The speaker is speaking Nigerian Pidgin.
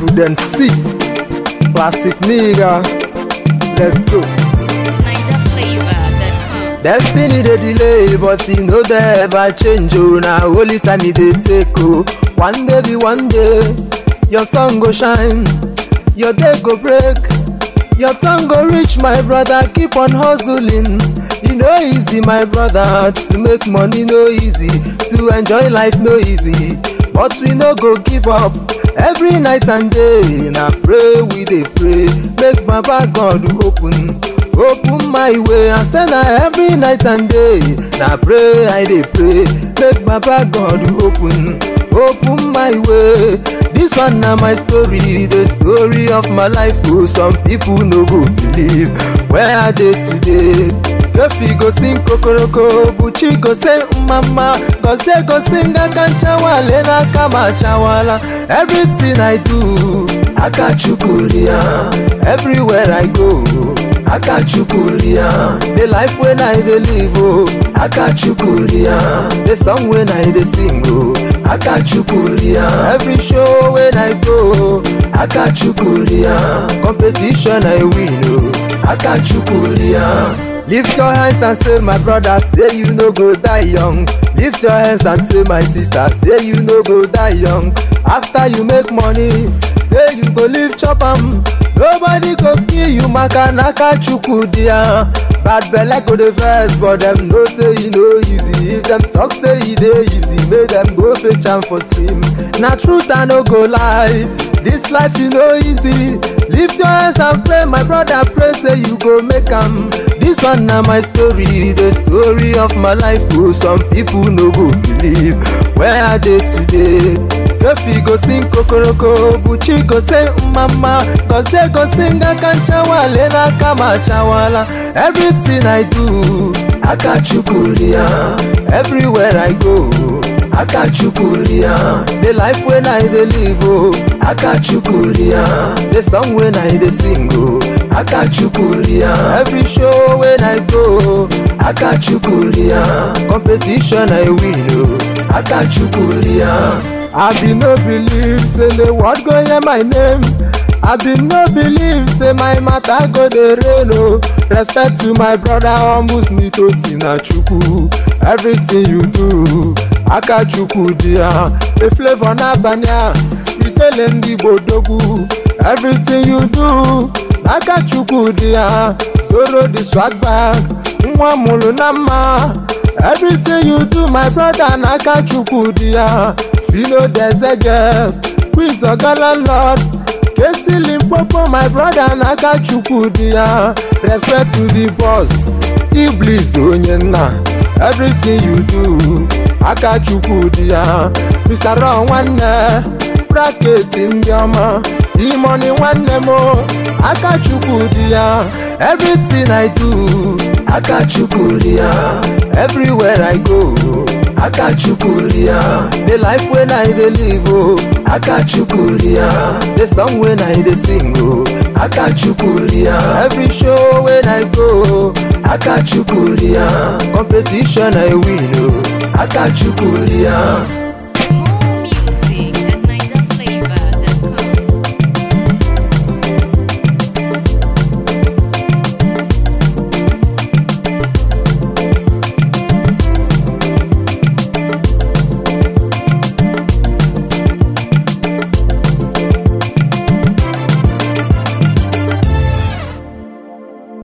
Prudence C. Classic nigga. Let's go. NigerFlavor.com. Destiny dey delay but e no dey ever change o na only time e dey take o. One day be one day, your sun go shine, your day go break, your turn go reach my brother keep on hustling. E no easy my brother to make money no easy, to enjoy life no easy, but we no go give up. Every night and day na pray we dey pray make baba God open open my way and say na every night and day na pray i dey pray make baba god open open my way this one na my story the story of my life o some people no go believe where i dey today Kefi go sing kokoroko Buchi go say mama Gozie go sing akanchawale na kama chawala Everything I do Akachukuria Everywhere I go Akachukuria The life when I dey live oh Akachukuria The song when I dey sing oh Akachukuria Every show when I go Akachukuria Competition I win oh Akachukuria Lift your hands and say my brother say you no go die young Lift your hands and say my sister say you no go die young After you make money say you go live chop am Nobody go kill you maka naka chukwu dia Bad belle go dey vex but dem know say e no easy If dem talk say e dey easy make dem go fetch am for stream Na truth I no go lie This life e no easy Lift your hands and pray my brother pray say you go make am This one na my story the story of my life o some people no go believe where I dey today Kefi go sing kokoroko Buchi go say mama Gozie go sing akanchawale na kama chawala Everything I do Akachukuria Everywhere I go Akachukuria The life when I dey live oh Akachukuria The song when I dey sing oh Akachukuria Every show when I go Akachukuria Competition I win oh Akachukuria I be no believe say the world go hear my name. I be no believe say my matter go dey rain o. Respect to my brother almost me to Sinachukwu. Everything you do, Akachukwu dia. The flavour n'abalị a, ijele ndị Igbo dogwu. Everything you do, Akachukwu dia. Zoro the swag bag, nwa mụrụ na mma. Everything you do, my brother n'Akachukwu dia. Fino Dezege, Quiz Ogala Lord, Kesi Limpopo, my brother n'Akachukwu dia. Respect to the boss, Iblis onye nna. Everything you do, Akachukwu dia. Mr. Ron nwanne, bracket ndị ọma. Imoni nwanne m o, Akachukwu dia. Everything I do, Akachukwu dia. Everywhere I go, Akachukuria The life when I dey live oh Akachukuria The song when I dey sing oh Akachukuria Every show when I go Akachukuria Competition I win oh Akachukuria